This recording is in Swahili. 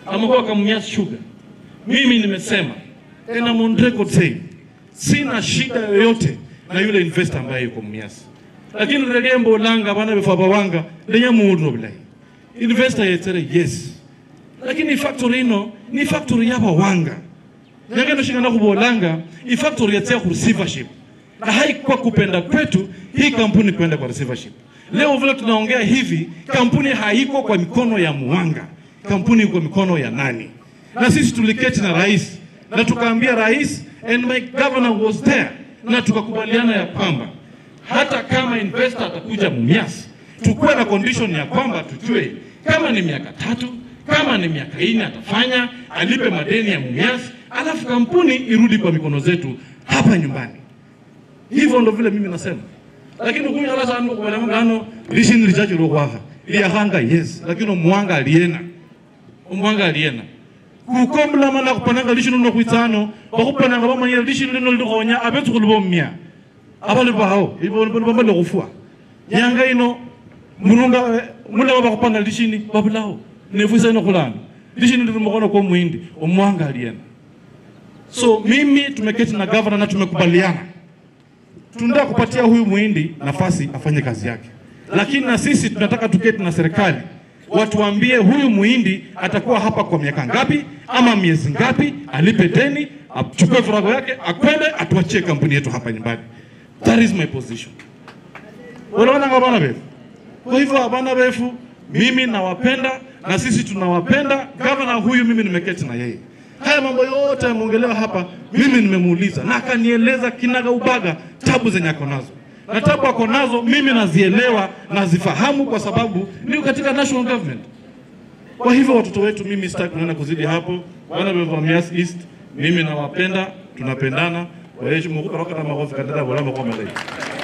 amekuwa Kamumias Sugar. Mimi nimesema and I'm on record saying sina shida yoyote na yule investor ambaye yuko Mumias, lakini regembo langa bana befa bawanga lenya muudno bilai investor yetere yes, lakini factory ino ni factory yaba wanga nyangeno shingana kubolanga i factory yatia ku receivership na haikuwa kupenda kwetu hii kampuni kwenda kwa receivership. Leo vile tunaongea hivi, kampuni haiko kwa mikono ya Muwanga, kampuni iko mikono ya nani? Na sisi tuliketi na rais na tukaambia rais, and my governor was there, na tukakubaliana ya kwamba hata kama investor atakuja Mumias, tukuwe na condition ya kwamba tujue kama ni miaka tatu, kama ni miaka nne atafanya alipe madeni ya Mumias, alafu kampuni irudi kwa mikono zetu hapa nyumbani. Hivyo ndo vile mimi nasema, lakini kunya la sana kwa maana ngano lishini lichacho lo kwaha ili hanga yes, lakini mwanga aliena mwanga aliena kukomla mana kupananga lishini no kuitano bakupananga bamanya lishini lino likonya abetu kulubomya abali baho ibo bamba lo kufua yanga ino mununga mula bakupanga lishini babulaho nefuisa ino kulana lishini lilo mkono kwa muhindi omwanga aliena so mimi tumeketi na governor na tumekubaliana tunataka kupatia huyu muhindi nafasi afanye kazi yake, lakini na sisi tunataka tuketi na serikali watuambie huyu muhindi atakuwa hapa kwa miaka ngapi ama miezi ngapi, alipe deni, achukue virago yake, akwende atuachie kampuni yetu hapa nyumbani. That is my position. Unaona nga bana befu. Kwa hivyo bana befu, mimi nawapenda na sisi tunawapenda. Gavana huyu mimi nimeketi na yeye haya mambo yote yameongelewa hapa, mimi nimemuuliza na akanieleza kinaga ubaga tabu zenye ako nazo, na tabu ako nazo mimi nazielewa, nazifahamu kwa sababu niko katika national government. Kwa hivyo watoto wetu, mimi sitaki kunaenda kuzidi hapo. Wana wa Mumias East, mimi nawapenda, tunapendana. Waheshimu kutoka na magofu kandada wala makomele.